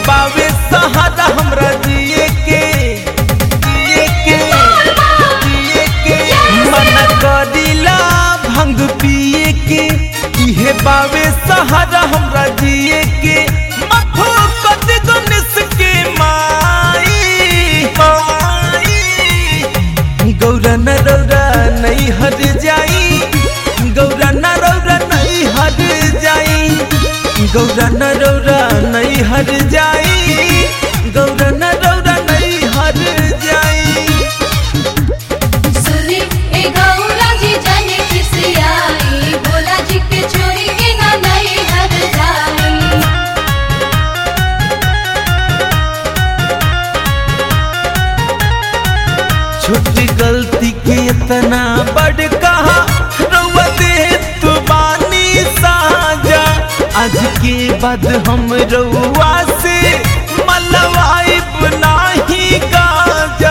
बावे सहारा हमरा जिए के जिए के जिए के मना करिला भंग पिए के इहे बावे सहारा हमरा जिए के मफो कद गनिस के माई माई गौरा न रौरा नहीं हर जाई गौरा न रौरा नहीं हर जाई गौरा न रौरा नहीं हर जाई गौरा न रौरा नहीं हर जाई सुनी ए गौरा जी जाने किसी आई भोला जी के छोरी के ना नहीं हर जाई छोटी गलती के इतना बड़ कहा रउआ दे तू बानी साजा आज के बाद हम रउआ से मलवाइब नाही गाजा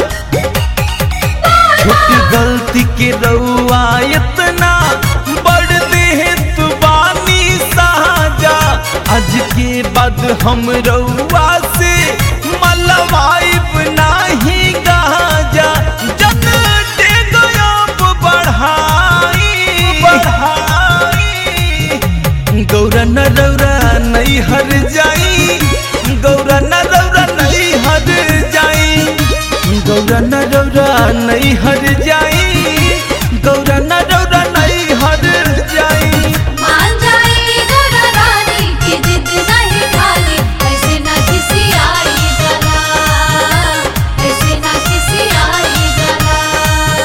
छोटी गलती के रउआ इतना बड़ दे तू बानी साजा आज के बाद हम रउआ से मलवाइब नाही गाजा जन दे गयब बढ़ाई बढ़ाई गौरा न रौरा नहीं हर जाई गौरा न रौरा नहीं हर जाई गौरा न रौरा नहीं हर जाई गौरा न रौरा नहीं हर जाई मान जाई गौरा रानी की जिद नहीं खाली ऐसे ना किसी आई जला ऐसे ना किसी आई जला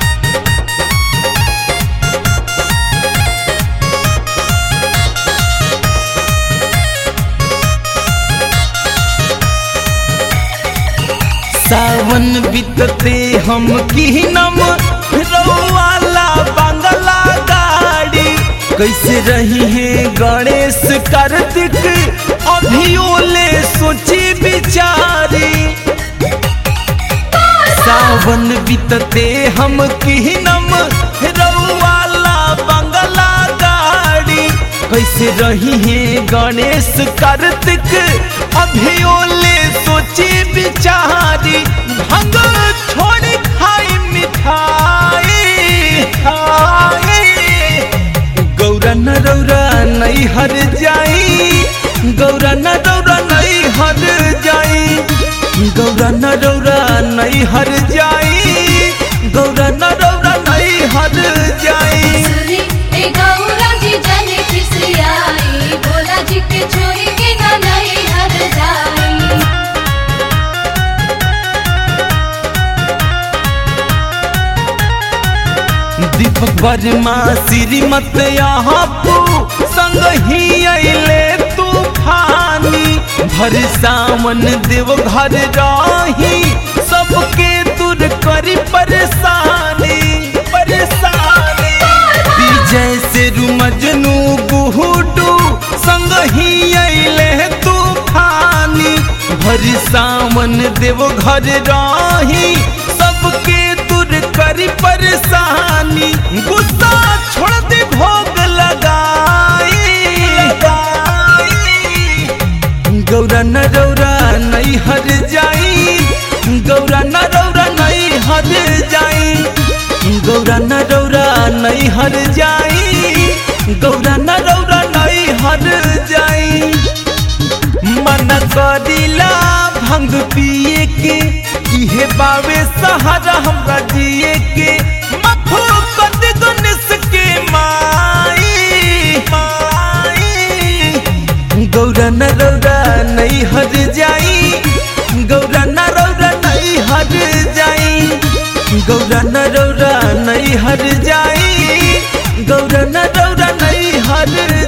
सावन बीतते हम की नम रौवाला बंगला गाड़ी कैसे रही है गणेश कार्तिक अभियोले सोची बिचारी सावन बीतते हम की नम रौवाला बंगला गाड़ी कैसे रही है गणेश कार्तिक अभियोले सोची बिचारी भंग छोड़ खाई मिठाई खाई गौरा न रौरा नहीं हर जाई गौरा न रौरा नहीं हर जाई गौरा न रौरा नहीं हर जाई गौरा न रौरा नहीं हर जाई सुनी ए गौरा जी जाने किसी आई भोला जी के छोरी के ना नहीं हर जाई दीपक वर्मा श्रीमत यहाँ पू संग ही अले तूफानी भर सावन देव घर राही सबके दूर करी परेशानी परेशानी विजय से मजनू गुहुडू संग ही अले तूफानी भर सावन देव घर राही सबके दूर करी परेशानी गुस्सा छोड़ दे भोग लगाई गौरा न रौरा नहीं हर जाई गौरा न रौरा नहीं हर जाई गौरा न रौरा नहीं हर जाई गौरा न रौरा नहीं हर जाई मन करिला भंग पिए के इहे बावे सहारा हमरा जिए के मफू कद गनिस के माई माई गौरा न रौरा नहीं हर जाई गौरा न रौरा नहीं हर जाई गौरा न रौरा नहीं हर जाई गौरा न रौरा नहीं हर